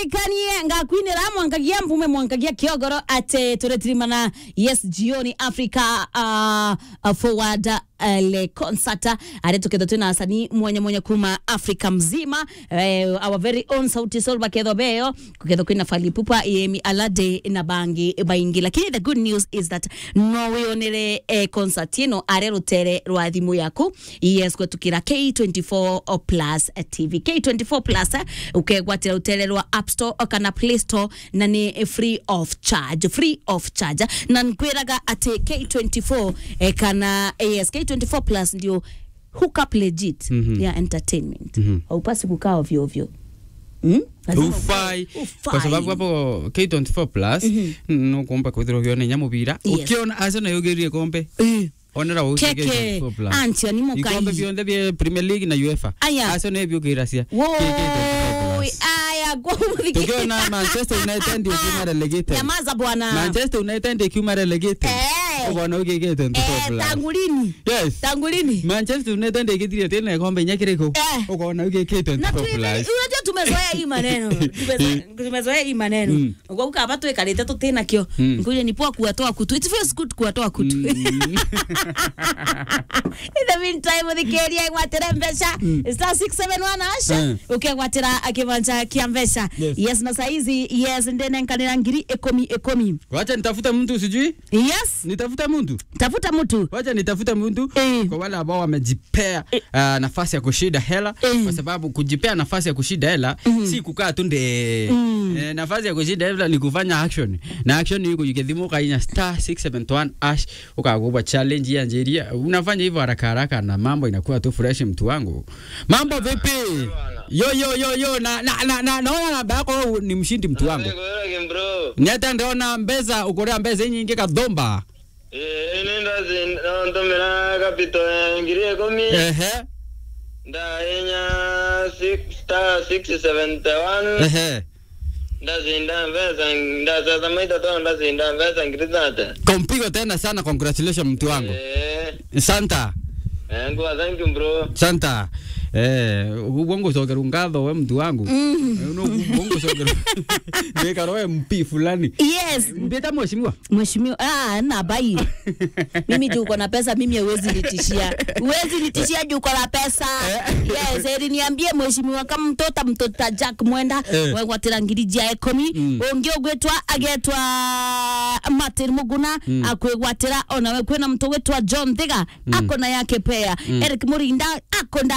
ndirikanie ngakwinira mwankagia mvume mwankagia kiogoro ate turetirimana yes jioni africa uh, uh, forward uh, le concert ari tuketho twina asanii mwanya mwanya kuma africa mzima uh, our very own sauti sol baketho beo kuketho kwina falipupa yemi alade na bangi baingi lakini the good news is that no wionere eh, concert ino ari rutere rwa thimu yaku yes kwetukira k24 plus tv k24 plus eh, ukegwatira rutere rwa app store kana play store na ni free of charge free of charge na nkwiraga ati k24 eh, kana yes k24 plus ndio hook up legit Mhm. ya entertainment Mhm. haupasi kukaa ovyo ovyo Mm? Lazima ufai ufai. kwa sababu hapo k24 plus nukumba kwithirwa ukiona nya mubira Yes. ukiona arsenal yugirie kombe Eh. onera uki keke k24 plus antia ni ikombe mukai bionthe bia premier league na uefa Aya. arsenal ebiukiracia woi aya kwa tukiona manchester united ukiuma relegated nyamaza bwana manchester united ikiuma relegated Eh. ukona uki k24 eh, plus tangu lini yes tangu lini manchester united igithirie tena ikombe nyakiriko Eh. ukona uki na k24 tuime- plus unajua tumezoea hii maneno Tumezoea- tumezoea hii maneno Mm. kwa kaba twikarite tutinakio Mm. nkuja ni poa kuwatoa kutu it feels good kuwatoa kutu in the meantime thikeria igwatire mbeca star 671 asha Mm. ukegwatira kibanja kia mbeca Yes. yes na saizi yes ndinenkanira ngiri ikumi ikumi wacha nitafute mtu sijui yes nitafute mtu tafuta mtu wacha nitafute mtu Eh. kwa wale ambao wamejipea uh, nafasi ya kushida hela Eh. kwa sababu kujipea nafasi ya kushida hela si kukaa tu nde Mm. eh, nafasi ya kushida hela ni kufanya action na action ni kujikidhimu ukainya star 671 ash ukagubwa challenge ya njeria unafanya hivyo haraka haraka na mambo inakuwa tu fresh mtu wangu mambo vipi yo yo yo yo na na na na naona namba yako ni mshindi mtu wangu Nikuweke bro. nyata ndiona mbeza ukorea mbeza nyingi kadhomba Eh, ine ndazi nontomera kapito ya ngiri ekomi. ehe Ndainya six star six seventy one. ehe Ndazinda mbesa ndasasa maita toa ndazinda mbesa ngiri tata. kompigo tena sana congratulations mtu wangu Eh, santa eh, nguwa thank you bro. santa eh ubongo sogera ngatho we mtu wangu no ubongo sogera ndekaro we mpi fulani yes mbeta mheshimiwa mheshimiwa ah, na bai mimi juu uko na pesa mimi huwezi nitishia huwezi nitishia juu uko na pesa yes eri niambie mheshimiwa kama mtota mtota jack mwenda Eh. wegwatira ngiri jia ekomi Mm. ungi ugwitwa agetwa martin muguna akwigwatira onawe kwina mtu witwa john thiga akona yake pea eric murinda akona